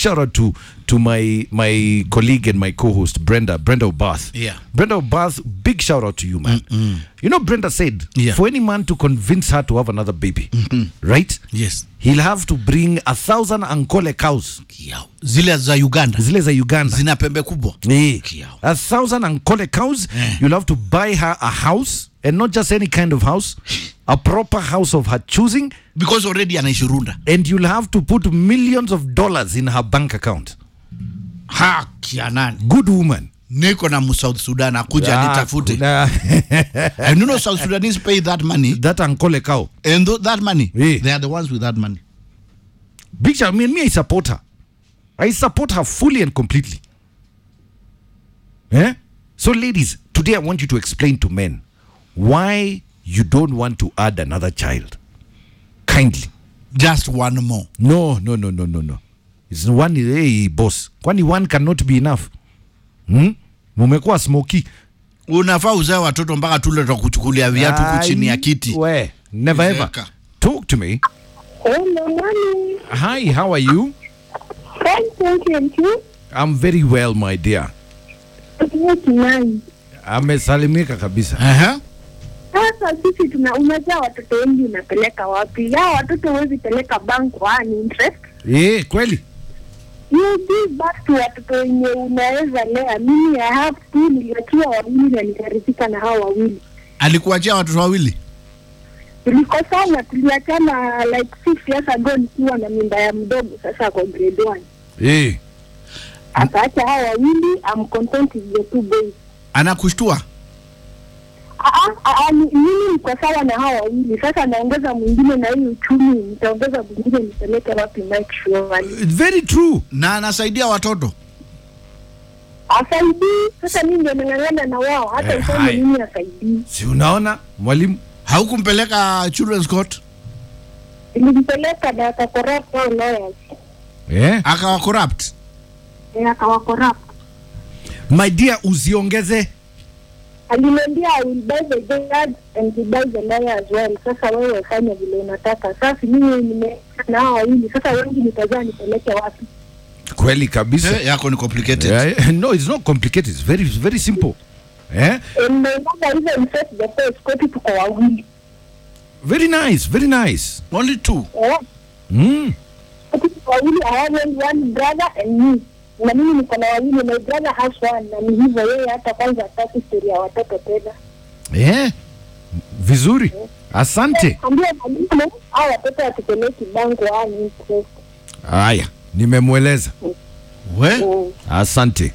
shout out to to my my colleague and my co-host Brenda Brenda Obath. Yeah. Brenda Obath, big shout out to you, man. You know, Brenda said Yeah. for any man to convince her to have another baby, right? Yes. He'll have to bring a thousand ankole cows, Kiao. Zile za Uganda zile za Uganda. zina pembe kubwa. Eh, Kiao. a thousand ankole cows. Eh. You'll have to buy her a house, and not just any kind of house, a proper house of her choosing. Because already anaishi Runda. and you'll have to put millions of dollars in her bank account. Haki ya nani? Good woman. Niko na mu South Sudan akuja Ah, nitafute. kuna- And you know South Sudanese pay that money that Ankole cow. and th that money Eh. they are the ones with that money. Big shout. I mean, me, I support her. I support her fully and completely. Eh? So, ladies, today I want you to explain to men why you don't want to add another child. Kindly. Just one more. No, no, no, no, no, no. It's one, hey, boss. Kwani one cannot be enough. Hmm? Mumekuwa smoky. Unafaa uzae watoto mpaka tule tutakuchukulia viatu huku chini ya Ai, kiti. We, never ever. Zeeka. Talk to me. Hello, morning. Hi, how are you? Fine, thank you. And you? I'm very well, my dear. Good night. Amesalimika kabisa. Aha. Sasa sisi tuna unajua watoto wengi unapeleka wapi? Ya watoto huwezi peleka bank one interest. Eh, kweli? You give back to watoto wenye unaweza lea. Mimi I have two, niliachiwa wawili na nikaridhika na hao wawili. Alikuachia watoto wawili. Tulikosana, tuliachana like six years ago nikiwa na mimba ya mdogo, sasa kwa grade one. Eh. Akaacha hao wawili, I'm content with the two boys. Anakushtua. Ah, ah, ah, ni- mimi niko sawa na hao wawili sasa, naongeza mwingine na hii uchumi, nitaongeza mwingine nipeleke wapi? Mike Shwari Very true. Na anasaidia watoto. asaidii. Sasa mimi ndio nang'ang'ana na wao, hata Eh, useme hai. mimi asaidii. Si unaona mwalimu? Haukumpeleka children's court Nilimpeleka na akakorrupt hao lawyers, Eh? akawa corrupt. Eh, akawakorrupt. My dear, usiongeze. Aliniambia I will buy the judge and he buy the lawyer as well. Sasa wewe fanya vile unataka. Sasa mimi nime na hao wawili, sasa wengi nitazaa nipeleke wapi? Kweli kabisa. Eh, yako ni complicated. Yeah, no, it's not complicated. It's very it's very simple. Eh? And my mother even set the first koti tuko wawili. Very nice, very nice. Only two. Eh, Mm. Koti tuko wawili, I have only one brother and me. Na mimi niko na wawili, my brother has one. Na ni hivyo yeye hata kwanza hataki story ya watoto tena. Eh? Vizuri. Asante. Ambia mwalimu hao watoto watupeleki bango ani interest. Haya, nimemweleza. We? Mm. Asante.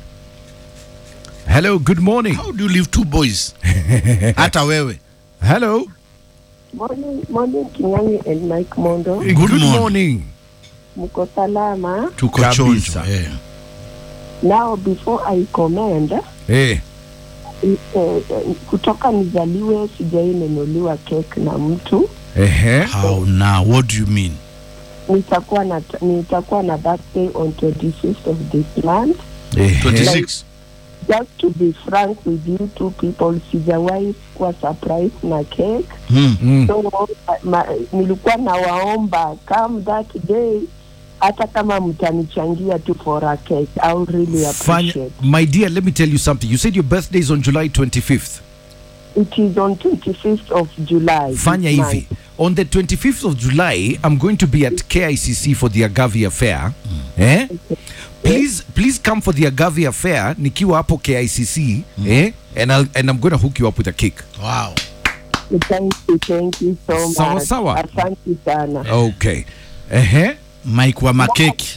Hello, good morning. How do you leave two boys? Hata wewe. Hello. Morning, morning Kinyangi and Mike Mondo. Good good morning. morning. Mko salama? Tuko Kabisa. chonjo. Eh. Now before I comment, Eh. eh, eh, kutoka nizaliwe sijainunuliwa cake na mtu. Ehe. How now? What do you mean? Nitakuwa na nitakuwa na birthday on 25th of this month. Ehe. 26. Just to be frank with you two people, sijawahi kuwa surprise na cake. Hmm. Mm. So ma, nilikuwa nawaomba come that day hata kama mtanichangia tu for a cake, I would really Fanya, appreciate. my dear, let me tell you something. You said your birthday is on July 25th. It is on 25th of July. Fanya this hivi. month. On the 25th of July, I'm going to be at KICC for the Agavi Affair. Eh? Please, please come for the Agavi Affair. Nikiwa hapo KICC. Eh? And, I'll, and I'm going to hook you up with a cake. Wow. Thank you, thank you so much. Sawa, sawa. Asante sana. Okay. Ehe. Mike wa makeki.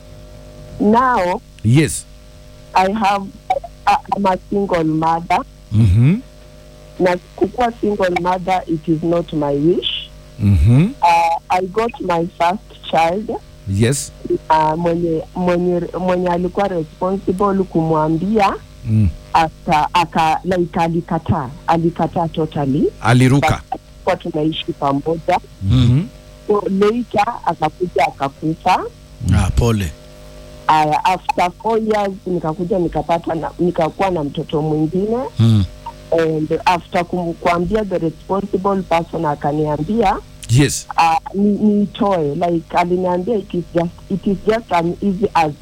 Now Yes. I have I, I'm a single mother. Mhm. Na kukuwa single mother it is not my wish. Mhm. Uh, I got my first child Yes. uh, mwenye, mwenye, mwenye alikuwa responsible kumwambia Mm. aka, aka like alikataa alikataa totally Aliruka. kwa tunaishi pamoja Mhm. so later akakuja akakufa Ah, pole. aya after four years nikakuja nikapata na, nikakuwa na mtoto mwingine Hmm. and after kum- kuambia the responsible person akaniambia Yes. uh, ni- niitoe like aliniambia it is just, it is just an easy as